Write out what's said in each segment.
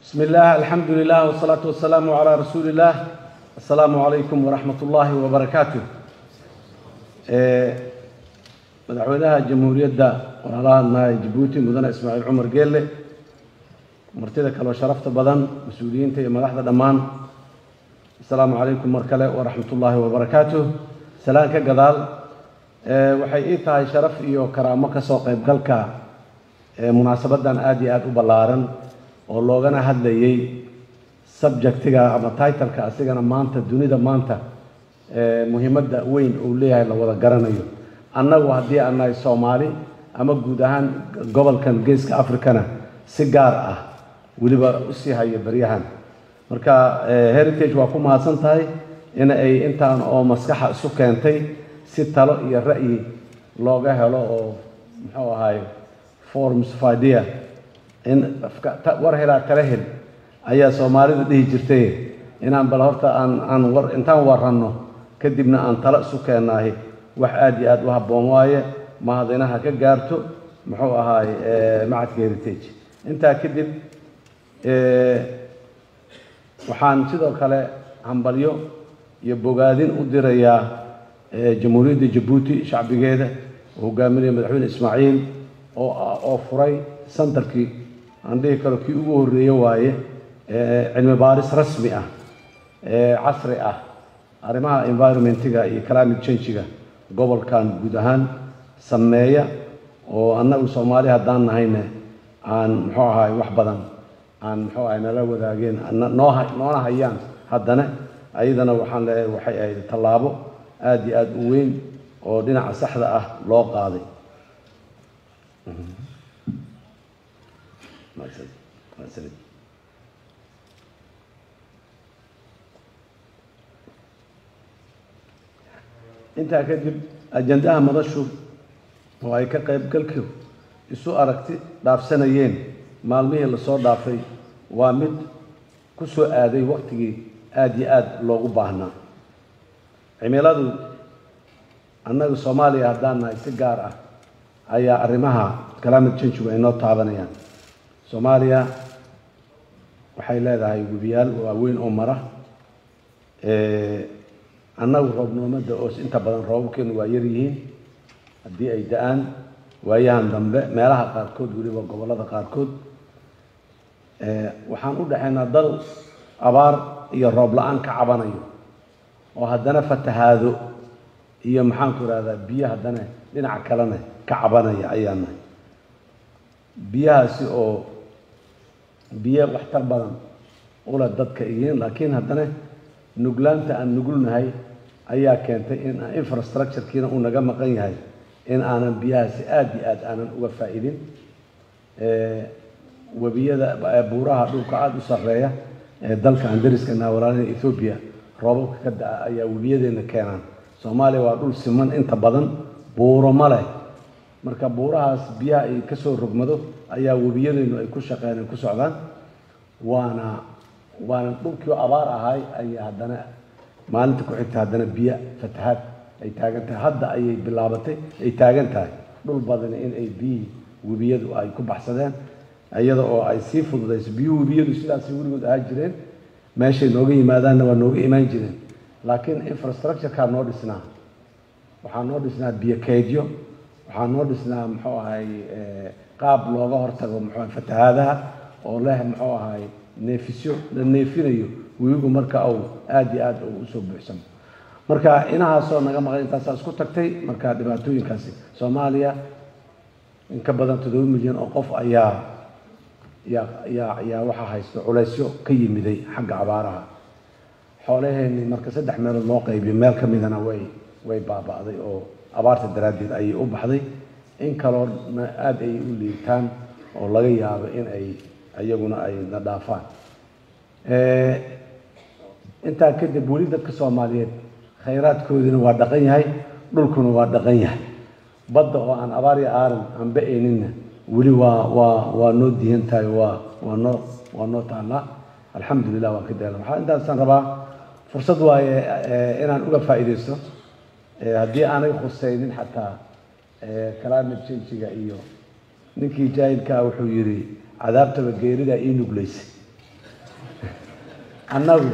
بسم الله الحمد لله والصلاة والسلام على رسول الله السلام عليكم ورحمة الله وبركاته madaxweynaha jamhuuriyadda walaalaha jabuuti mudane ismaaciil cumar geelle martida kaloo sharafta badan mas-uuliyiinta iyo madaxda dhammaan asalaamu calaykum mar kale waraxmat ullaahi wabarakaatuh salaan ka gadaal waxay ii tahay sharaf iyo karaamo kasoo qaybgalka munaasabadan aada iyo aada u ballaaran oo loogana hadlayay subjectiga ama titleka asigana maanta dunida maanta muhiimadda weyn uu leeyahay la wada garanayo annagu haddii aan nahay soomaali ama guud ahaan gobolkan geeska africana si gaar ah weliba usii hayo baryahan marka heritage waa ku mahadsan tahay in ay intaan oo maskaxa isu keentay si talo iyo ra'yi looga helo oo muxuu ahaay forms of idea in war helaa tala hel ayaa soomaalidu dhihi jirtay inaan bal horta aan aan war intaan waranno kadibna aan talo isu keennahay wax aada iyo aada u habboon waaye mahadinaha ka gaarto muxuu ahaay macadka heritage intaa kadib waxaan sidoo kale hambalyo iyo bogaadin u dirayaa jamhuuriyadda jabuuti shacbigeeda oo hogaaminaya madaxweyne ismaaciil oo oo furay santarkii aan dhihi karo kii ugu horreeye waaye cilmi baaris rasmi ah casri ah arrimaha environmentiga iyo climate changiga gobolkan guud ahaan sameeya oo annagu soomaali haddaan nahayne aan muxuu ahaay wax badan aan muxuu ahay nala wadaageen noo noona hayaan haddana ayadana waxaan leeyahay waxay ahayd tallaabo aada iyo aada u weyn oo dhinaca saxda ah loo qaaday intaa kadib ajandaha madashu oo ay ka qaybgalku isu aragti dhaafsanayeen maalmihii lasoo dhaafay waa mid ku soo aaday waqtigii aada iyo aada loogu baahnaa cimiladu annaga soomaaliya haddaan nahay si gaar ah ayaa arrimaha climate changigu ay noo taabanayaan soomaaliya waxay leedahay webiyaal waaweyn oo mara annagu roobnoomada oo inta badan roobabkeenu waa yar yihiin haddii ay da-aan waayahan dambe meelaha qaarkood weliba gobollada qaarkood waxaan u dhexaynaa dal abaar iyo roob la-aan ka cabanayo oo haddana fatahaado iyo maxaanku ihahdaa biyo haddana dhinaca kalena ka cabanaya ayaa nahay biyahaasi oo biyo waxtar badan ule dadka yihiin laakiin haddana nuglaanta aan nugulnahay ayaa keentay in infrastructurekiina uu naga maqan yahay in aanan biyahaasi aada iyo aada aanan uga faa-idin webiyada buuraha dhulka aada u sarreeya ee dalka aan dariskana walaalina ethoobiya roobabka ka da-a ayaa webiyadeena keenaan soomaaliya waa dhul siman inta badan buuro ma leh marka buurahaas biyaha ay kasoo rogmado ayaa webiyadeenu ay ku shaqeen ay ku socdaan waana waana dhulkii abaar ahay ayaa haddana maalinta ku xigta haddana biyo fatahaad ay taagan tahay hadda ayay bilaabatay ay taagan tahay dhul badani in ay biyihii webiyadu ay ku baxsadeen iyada oo ay sii fududayso biyuhu webiyadu sidaasay weligood ahaa jireen meeshay nooga yimaadaanna waa nooga imaan jireen laakiin infrastructurekaa noo dhisnaa waxaa noo dhisnaa biyo keydyo waxaa noo dhisnaa muxuu ahay qaab looga hortago muxuu fatahaadaha oo leh muxuu ahay neefisyo la neefinayo webigu marka uu aada iyo aada u usoo buuxsamo marka inahaasoo naga maqan intaasaa isku tagtay marka dhibaatooyinkaasi soomaaliya in ka badan toddoba milyan oo qof ayaa yaa yaa yaa waxaa haysto culaysyo ka yimiday xagga abaaraha xoolaheeni marka saddex meelood loo qaybiyo meel ka midana way way baaba'day oo abaarta daraaddeed ayay u baxday in kaloona aada ay u liitaan oo laga yaabo in ay iyaguna ay na dhaafaan intaa kadib weli dadka soomaaliyeed khayraadkoodina waa dhaqan yahay dhulkuna waa dhaqan yahay badda oo aan abaar iyo aaran aan ba-ayninna weli waa waa waa noo diihan tahay waa waa noo waa noo taallaa alxamdulilah waan ka daala waxaa intaasaan rabaa fursad waaye inaan uga faa'iidaysto haddii aanay khusaynin xataa climate changiga iyo ninkii jaahilkaa wuxuu yidhi cadaabtaba geeridaa ii nuglaysay annagu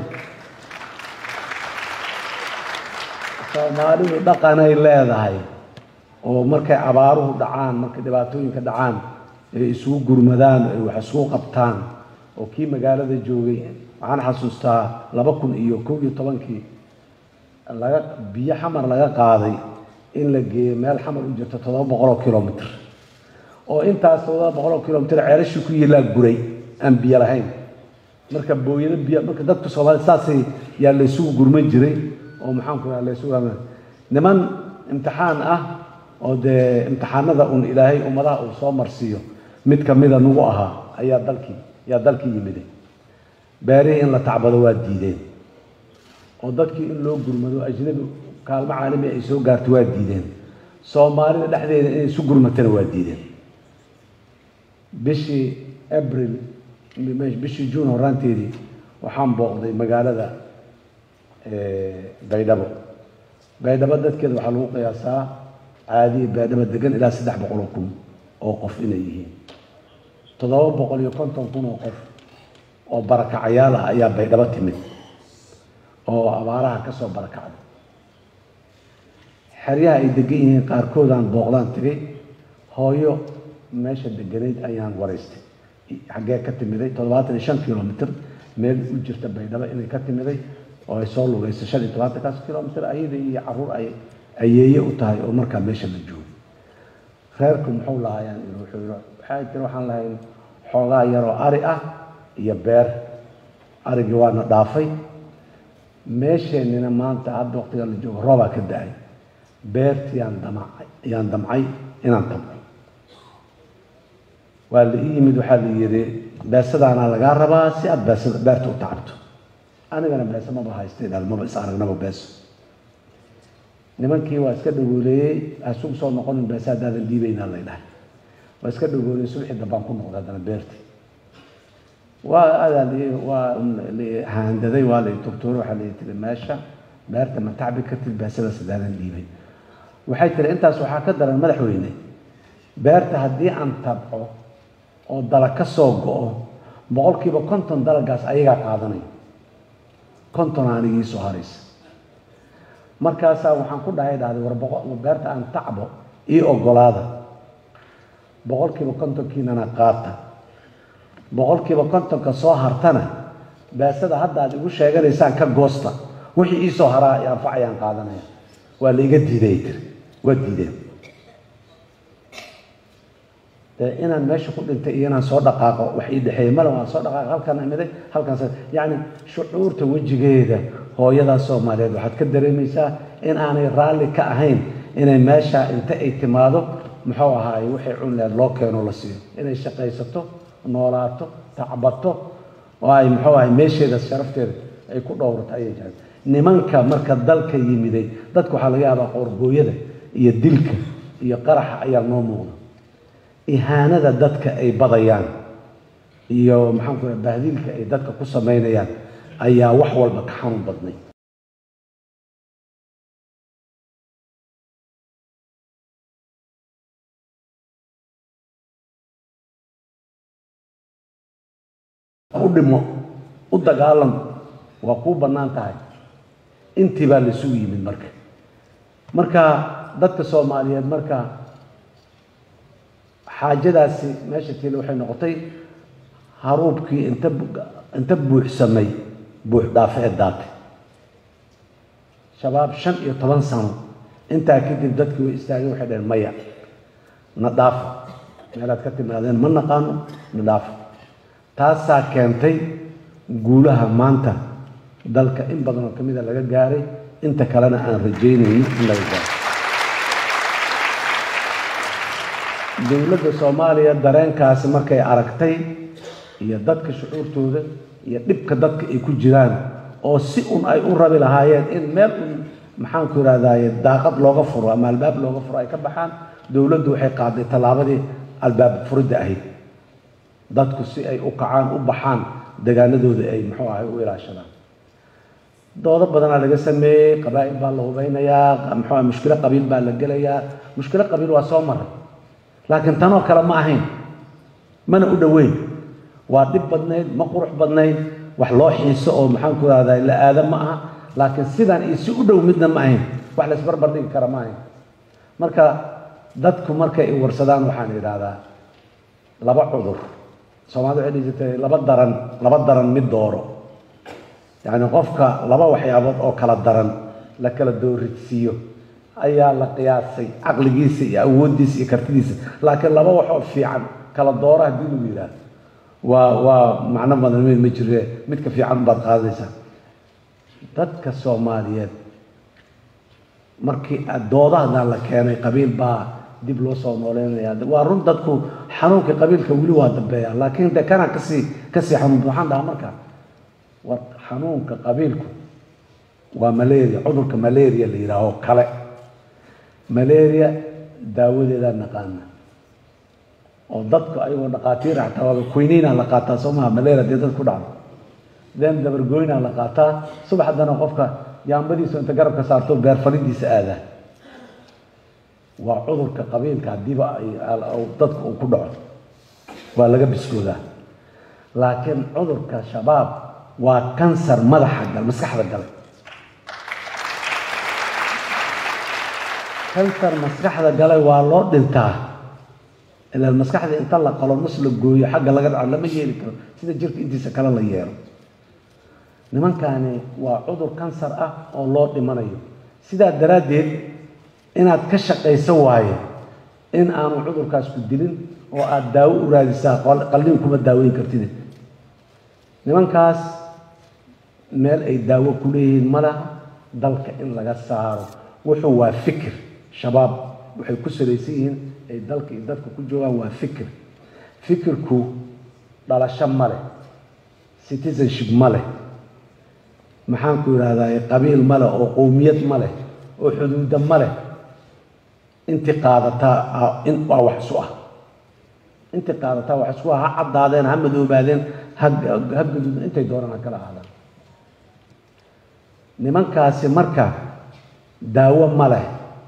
soomaalidu dhaqanay leedahay oo markay abaaruhu dhacaan markay dhibaatooyinka dhacaan ay isugu gurmadaan ay wax isugu qabtaan oo kii magaalada joogay waxaan xasuustaa laba kun iyo kow iyo tobankii laga biyo xamar laga qaaday in la geeyo meel xamar u jirto toddoba boqoloo kilomitr oo intaas toddoba boqoloo kilomitr ceelashii ku yilaa guray aan biyo lahayn marka booyado biyo marka dadka soomaalida saasay yaa la isugu gurman jiray oo maxaanku raa la isugu gurman niman imtixaan ah oo dee imtixaanada un ilaahay ummadaha uu soo marsiiyo mid kamida nagu ahaa ayaa dalkii yaa dalkii yimiday beerihii in la tacbado waa diideen oo dadkii in loo gurmado ajnabi kaalmo caalami ay soo gaarto waa diideen soomaalida dhexdeeda inay isu gurmatana waa diideen bishii abril bishii juun horaanteedii waxaan booqday magaalada baydhabo baydhabo dadkeeda waxaa lagu qiyaasaa caadiya baydhabo degan ilaa saddex boqol oo kun oo qof inay yihiin toddoba boqol iyo konton kun oo qof oo barakacayaal ah ayaa baydhabo timid oo abaaraha ka soo barakacday xeryaha ay degan yihiin qaarkoodaan booqdaan tegay hooyo meesha deganayd ayaan waraystay xaggee ka timiday toddobaatan iyo shan kilomitr meel u jirta baydhabo inay ka timiday oo ay soo lugayso shan iyo tobaatankaas kilomitr ayada iyo caruur ay ayeeye u tahay oo markaa meesha la joogay reerku muxuu lahaayaan wuxuu yidhi waxay tiri waxaan lahayn xoogaa yaroo ari ah iyo beer arigii waana dhaafay meesheenina maanta hadda waqtiga la joogo roobaa ka da-ay beerti yaan damacay yaan damcay inaan tabco waa la ii yimid waxaa la yidhi beesadaanaa lagaa rabaa si aada beesada beerta u tacabto anigana beese maba haystay dhaal maba is aragnaba beeso nimankii waa iska dhagooleeyey hasugu soo noqonin beese haddaadan dhiibaynaa lay dhahay waa iska dhagooleeyey subaxii dambaan ku noqday haddana beertii waa adaa waa haandaday waa la turtuuray waxaa la tiri meesha beerta ma tacbi kartid beesadaas haddaadan dhiibay waxay tiri intaas waxaa ka daran madaxweyne beerta haddii aan tabco oo dalag ka soo go-o boqolkiiba konton dalagaas ayagaa qaadanaya konton aanigii soo haraysa markaasaa waxaan ku dhahay dhahday war beerta aan tacbo ii ogolaada boqolkiiba kontonkiinana qaata boqolkiiba kontonka soo hartana beesada hadda aad igu sheeganaysaan ka goosta wixii iisoo haraa anfacayaan qaadanaya waa la iga diiday tiri waa diideen inaan meesha ku dhintay iyo inaan soo dhaqaaqo wax ii dhexeeyey male waan soo dhaqaaqo halkan imiday halkan yacni shucuurta wejigeeda hooyadaas soomaaliyeed waxaad ka dareemaysaa in aanay raalli ka ahayn inay meesha inta ay timaado muxuu ahaaye wixii cunleed loo keeno la siiyo inay shaqaysato noolaato tacbato oo ay muxuu ahay meesheeda sharafteeda ay ku dhowrato ayay jiraan nimanka marka dalka yimiday dadka waxaa laga yaabaa qoorgooyada iyo dilka iyo qaraxa ayaa noo muuqda ihaanada dadka ay badayaan iyo maxaan ku raha bahdiilka ay dadka ku samaynayaan ayaa wax walba ka xanuun badnay u dhimo u dagaalam waa kuu bannaan tahay intii baa laisugu yimid marka marka dadka soomaaliyeed marka xaajadaasi meesha tiile waxay noqotay haruubkii inta inta buuxsamay buux dhaafe ee daatay shabaab shan iyo toban sano intaa kadib dadkii way istaageen waxay dhaheen maya na dhaafa meelaad ka timaadeen ma naqaano na dhaafa taasaa keentay guulaha maanta dalka in badan oo kamida laga gaaray inta kalena aan rajaynaynin in laga gaaro dowladda soomaaliya dareenkaasi markay aragtay iyo dadka shucuurtooda iyo dhibka dadka ay ku jiraan oo si un ay u rabi lahaayeen in meel un maxaanku ihahdaye daaqad looga furo ama albaab looga furo ay ka baxaan dowladdu waxay qaaday tallaabadii albaab furidda ahayd dadku si ay u kacaan u baxaan degaanadooda ay muxuu ahay u ilaashadaan doodo badanaa laga sameeyey qabaa'il baa la hubeynayaa muxuu ahay mushkilo qabiil baa la gelayaa mushkilo qabiil waa soo maray laakiin tanoo kale ma ahayn mana u dhoweyn waa dhib badnayd ma qurux badnayd wax loo xiiso oo maxaan ku rahdaa la aada ma aha laakiin sidaan iyo si u dhow midna ma ahayn wax la isbarbar dhigi kara ma ahayn marka dadku markay i warsadaan waxaan idhaahdaa laba cudur soomaalida waxay dhihi jirtay laba daran laba daran mid dooro yacni qofka laba waxyaabood oo kala daran la kala dooridsiiyo ayaa la qiyaasay caqligiisa iyo awooddiisa iyo kartidiisa laakiin laba waxoo fiican kala dooro haddii lagu yidhaahdo waa waa macno badan ma jire midka fiican baad qaadaysaa dadka soomaaliyeed markii doodahadan la keenay qabiil baa dib loo soo nooleynaya waa run dadku xanuunkii qabiilka weli waa dambeeya laakiin de kana kasii kasii xanuun waxaan dhahaa marka war xanuunka qabiilku waa malaria cudurka malaria la yidhaaho kale malaria daawadeedaa naqaana oo dadku ayagoo dhaqaatiir xataa waaba quinina la qaataa soo maha malaria dee dad ku dhacdo den dabargoyna la qaataa subax haddana qofka yaambadiisu inta garabka saarto beer falidiisa aadaa waa cudurka qabiilka haddiiba dadka uu ku dhaco waa laga biskoodaa laakiin cudurka shabaab waa kansar madaxa gal maskaxda gale kansar maskaxda gale waa loo dhintaa ilaan maskaxda inta la qalo nus la gooyo xagga laga dhaco lama yeeli karo sida jirka intiisa kale la yeelo nimankaani waa cudur kansar ah oo loo dhimanayo sidaa daraaddeed inaad ka shaqayso waaye in aanu cudurkaas ku dilin oo aada daawo u raadisaa qalliin kuma daaweyn kartid nimankaas meel ay daawo ku leeyihiin ma laha dalka in laga saaro wuxuu waa fikir shabaab waxay ku salaysan yihiin ay dalka iyo dadka ku joogaan waa fikir fikirku dhalasho ma leh citizenship ma leh maxaan ku idhahdaa qabiil ma leh oo qowmiyad ma leh oo xuduuda ma leh intii qaadataa in waa wax isu ah intii qaadataa wax isku ah ha caddaadeen ha madoobaadeen ha ha gaduudeen intay doonaan ha kala ahaadaan nimankaasi marka daawo ma leh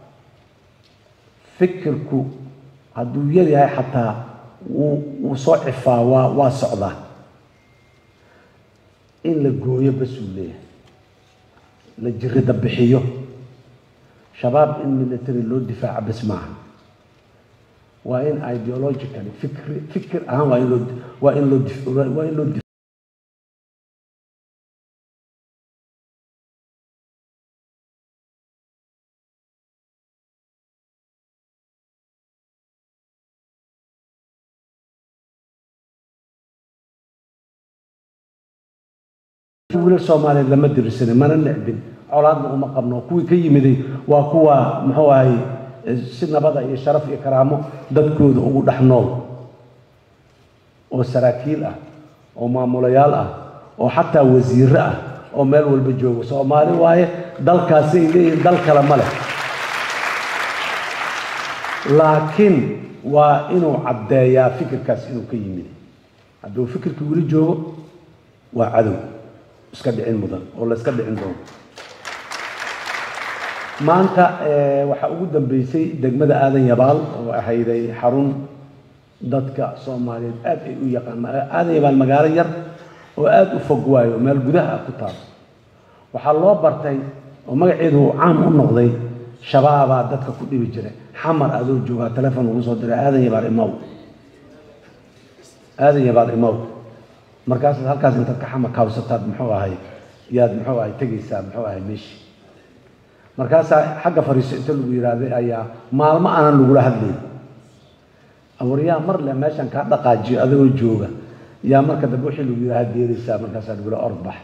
fikirku hadduu yar yahay xataa wuu wuu soo cifaa waa waa socdaa in la gooyo basuu leeyahay la jirida bixiyo shabaab in military loo difaaco bas maaha waa in ideologically fikri fikir ahaan waa in loo waa in loo waa in loo wiilal soomaaliyeed lama dirisanin mana necbin colaadna uma qabno kuwii ka yimiday waa kuwa muxuu ahay si nabada iyo sharaf iyo karaamo dadkooda ugu dhex nool oo saraakiil ah oo maamulayaal ah oo xataa wasiiro ah oo meel walba jooga soomaali waaye dalkaasi ay leeyihiin dal kale ma leh laakiin waa inuu caddeeyaa fikirkaas inuu ka yimid hadduu fikirkii weli joogo waa cadow iska dhicin mudan oo la iska dhicin doono maanta waxaa ugu dambeysay degmada aadan yabaal oo ahayday xarun dadka soomaaliyeed aad ay u yaqaan aadan yabaal magaalo yar oo aad u fog waayo meel gudaha ah ku taal waxaa loo bartay oo magaceedu caam u noqday shabaabaa dadka ku dhibi jiray xamar adoo joogaa telefon lagu soo diray aadan yabaal imaw aadan yabaal imaw markaasaad halkaas intaad ka xama kaawsataad muxuu ahay yaad muxuu ahay tegaysaa muxuu ahay meeshii markaasaa xagga fariiso inta lagu yidhaahday ayaa maalmo aanan lagula hadlayn awaryaa mar le meeshan kaa dhaqaajiyo adagoo jooga yaa marka dambe wixii lagu yidhaha deeraysaa markaasaa lagula ordbax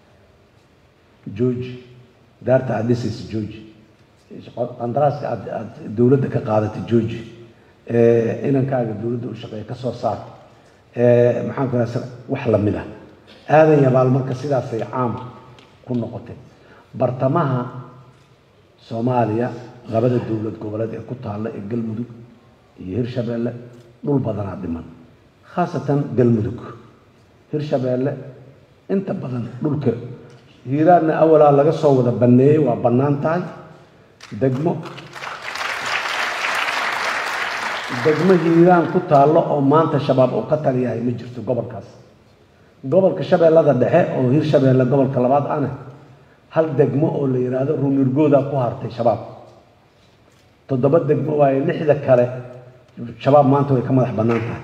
jooji daarta aad dhisaysa jooji qandaraaska aad aad dowladda ka qaadatay jooji inankaaga dowladda u shaqeeya ka soo saar maxaan ku raasa wax lamid ah aadan yabaal marka sidaasay caam ku noqotay bartamaha soomaaliya labada dowlad goboleed ee ku taalla ee galmudug iyo hirshabeelle dhul badanaa dhiman khaasatan galmudug hirshabeelle inta badan dhulka hiiraanna awalaa laga soo wada banneeyey waa bannaan tahay degmo degmo hiiraan ku taallo oo maanta shabaab uu ka taliyahay ma jirto gobolkaas gobolka shabeellada dhexe oo hirshabeelle gobolka labaad ane hal degmo oo la yidhaahdo ruunirgooda ku hartay shabaab toddoba degmo waaye lixda kale shabaab maanta way ka madax bannaan tahay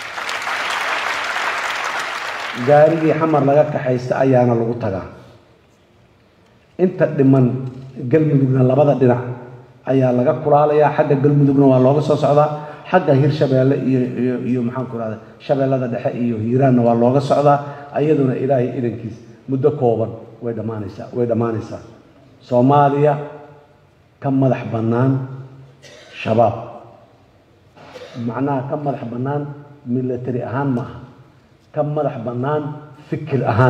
gaarigii xamar laga kaxaysta ayaana lagu tagaa inta dhiman galmudugna labada dhinac ayaa laga kulaalayaa xagga galmudugna waa looga soo socdaa xagga hirshabeelle iyo iyo iyo maxaan ku rahda shabeellada dhexe iyo hiiraanna waa looga socdaa ayaduna ilaahay idankiis muddo kooban way dhammaanaysaa way dhammaanaysaa soomaaliya ka madax bannaan shabaab macnaha ka madax bannaan military ahaan ma aha ka madax bannaan fikir ahaan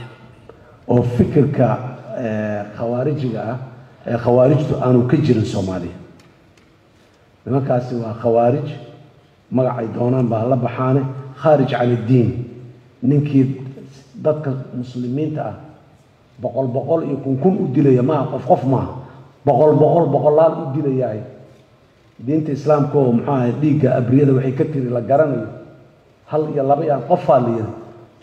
oo fikirka khawaarijiga ah ee khawaarijtu aanu ka jirin soomaaliya nimankaasi waa khawaarij magacay doonaan baa la baxaane khaarij can iddiin ninkii dadka muslimiinta ah boqol boqol iyo kun kun u dilaya maaha qof qof maaha boqol boqol boqolaal u dilayahay diinta islaamka oo muxuu ahay dhiigga abriyada waxay ka tiri la garanayo hal iyo laba iyo qofaa la yiri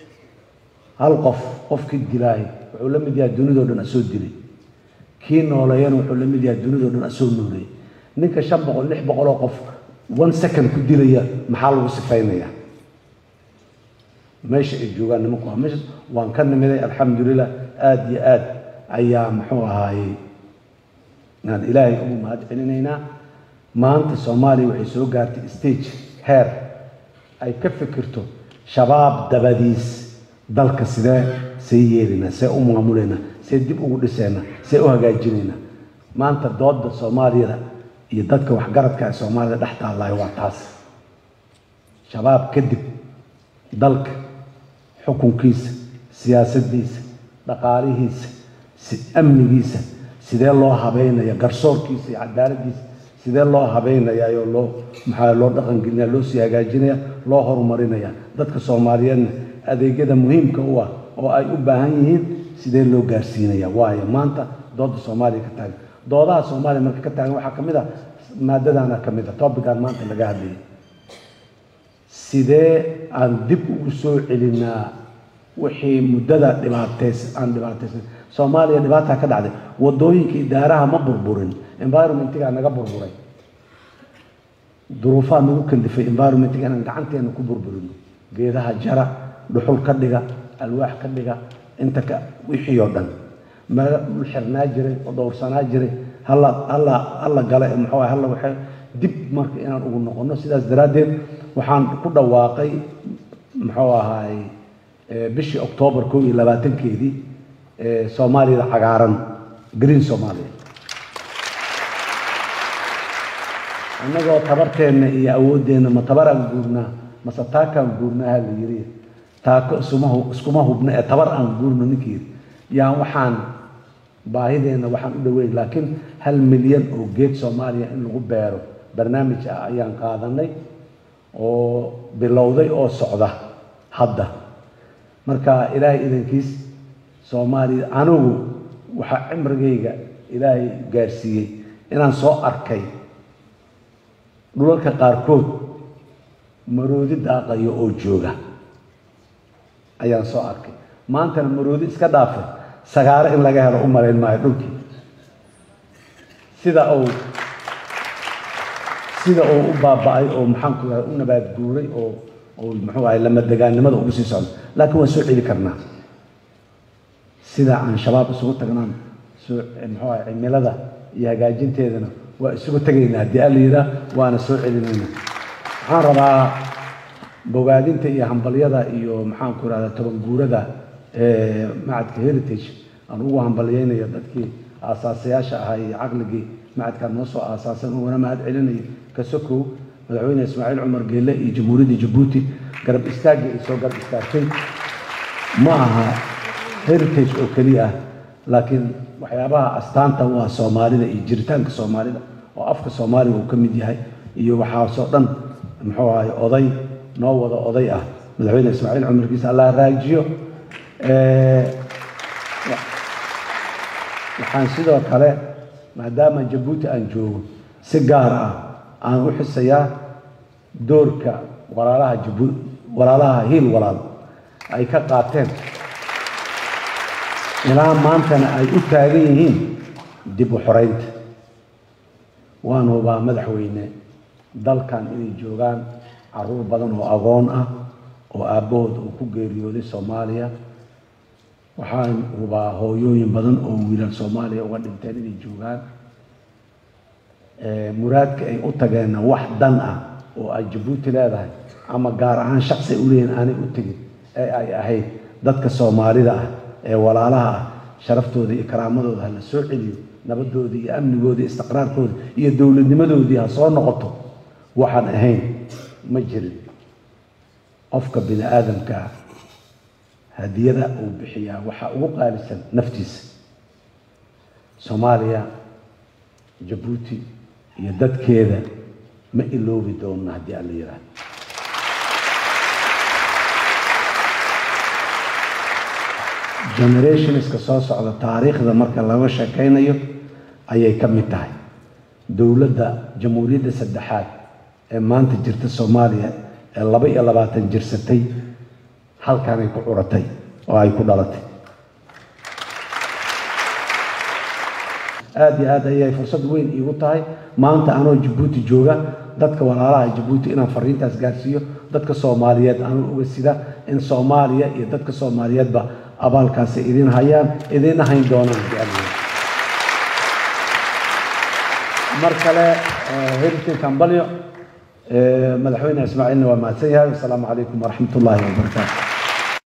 hal qof qofkii dilaahay wuxuu la mid yahay dunidoo dhan asoo dilay kii nooleeyana wuxuu la mid yahay dunidoo dhan asoo nooleeyay ninka shan boqol lix boqoloo qof one second ku dilaya maxaa lagu sifaynayaa meesha ay joogaan nimanku waa meesha waan ka nimiday alxamdulilah aada iyo aad ayaa muxuu ahaayey aan ilaahay ugu mahad celinaynaa maanta soomaaliya waxay soo gaartay stage heer ay ka fikirto shabaab dabadiis dalka sidee see yeelaynaa see u maamulaynaa see dib ugu dhisaynaa see u hagaajinaynaa maanta dooda soomaaliyada iyo dadka waxgaradka ee soomaalida dhex taallaayo waa taas shabaab kadib dalka xukunkiisa siyaasaddiisa dhaqaalihiisa amnigiisa sidee loo habeynaya garsoorkiisa iyo cadaaladdiisa sidee loo habeynayaayo loo maxaa loo dhaqangelinaya loo sii hagaajinaya loo horumarinaya dadka soomaaliyeedna adeegyada muhiimka u ah oo ay u baahan yihiin sidee loo gaarsiinaya waayo maanta dooda soomaaliya ka taagan doodaha soomaaliya marka ka taagan waxaa ka mid ah maadadaana ka mid ah topican maanta laga hadlayay sidee aan dib ugu soo celinaa wixii muddada dhibaateys aan dhibaateysan soomaaliya dhibaataa ka dhacday wadooyinka idaaraha ma burburin environmentigaa naga burburay duruufaha nagu kallifay environmentiga inaan gacanteena ku burburino geedaha jara dhuxul ka dhiga alwaax ka dhiga inta ka wixii oo dhan meel xirnaa jiray oo dhowrsanaa jiray halla halla halla gale muxuu ahay halla waxay dib marka inaan ugu noqono sidaas daraaddeed waxaan ku dhawaaqay muxuu ahaay bishii oktoobar kow iyo labaatankeedii soomaaliyada cagaaran green soomaaliya annagoo tabarteenna iyo awooddeenna ma tabaraan guurnaa mase taakaan guurnaaha la yiri taako isuma iskuma hubno ee tabar aan guurno ninkii yiri yaan waxaan baahideenna waxaan u dhaweyn laakiin hal milyan oo geed soomaaliya in lagu beero barnaamij ah ayaan qaadanay oo bilowday oo socda hadda marka ilaahay idankiis soomaaliya anigu waxaa cimrigayga ilaahay gaarsiiyey inaan soo arkay dhulalka qaarkood maroodi daaqayo oo jooga ayaan soo arkay maantana maroodi iska dhaafay sagaaro in laga helo u malayn maayo dhulkii sida uu sida uu u baaba'ay oo maxaanku yahay u nabaad guuray oo oo muxuu ahay lama degaannimada ugu sii socdo laakiin waan soo celi karnaa sida aan shabaab isugu tagnaan soo muxuu ahay cimilada iyo hagaajinteedana waa isugu tegaynaa haddii alla yidhaah waana soo celinayna waxaan rabaa bogaadinta iyo hambalyada iyo maxaanku irahdaa tobanguurada ee macadka heritage aan ugu hambalyaynayo dadkii aasaasayaasha ahaa iyo caqligii macadkaan noo soo aasaasan ugana mahad celinaya kasokow madaxweyne ismaaciil cumar geelle iyo jamhuuriyadda jabuuti garab istaaggii ay soo garab istaagtay ma aha heritage oo keliya ah laakiin waxyaabaha astaanta u ah soomaalida iyo jiritaanka soomaalida oo afka soomaaliga uu ka mid yahay iyo waxaasoo dhan muxuu ahay oday noo wada oday ah madaxweyne ismaaciil cumarkiisa allah raajiyo waxaan sidoo kale maadaama jabuuti aan joogo si gaar ah aan u xisayaa doorka walaalaha jabu walaalaha hiil walaal ay ka qaateen ilaa maantana ay u taagan yihiin dib u xoreynta waan hubaa madaxweyne dalkan inay joogaan caruur badan oo agoon ah oo aabbahood uu ku geeriyooday soomaaliya waxaan hubaa hooyooyin badan oo wiilal soomaaliya uga dhinteen inay joogaan muraadka ay u tageenna wax dan ah oo ay jabuuti leedahay ama gaar ahaan shaksi ay u leeyihin aanay u tegin ee ay ahayd dadka soomaalida ah ee walaalaha ah sharaftooda iyo karaamadooda ha la soo celiyo nabadooda iyo amnigooda iyo istiqraarkooda iyo dowladnimadoodii ha soo noqoto waxaan ahayn ma jirin qofka bini aadamkaa hadiyada uu bixiyaa waxaa ugu qaalisan naftiisa soomaaliya jabuuti iyo dadkeeda ma iloobi doonna haddii aan la yidhaahdo generationska soo socda taariikhda marka laga sheekaynayo ayay ka mid tahay dowladda jamhuuriyadda saddexaad ee maanta jirta soomaaliya ee laba iyo labaatan jirsatay halkanay ku curatay oo ay ku dhalatay aada iyo aad ayay fursad weyn iigu tahay maanta anoo jabuuti jooga dadka walaalaha jabuuti inaan fariintaas gaarsiiyo dadka soomaaliyeed anoo uga sida in soomaaliya iyo dadka soomaaliyeedba abaalkaasi idin hayaan idin hayn doonaan mar kale heritin kambalyo madaxweyne ismaaciilna waa mahadsan yahay wasalaamu calaykum waraxmat ullaahi wabarakaatu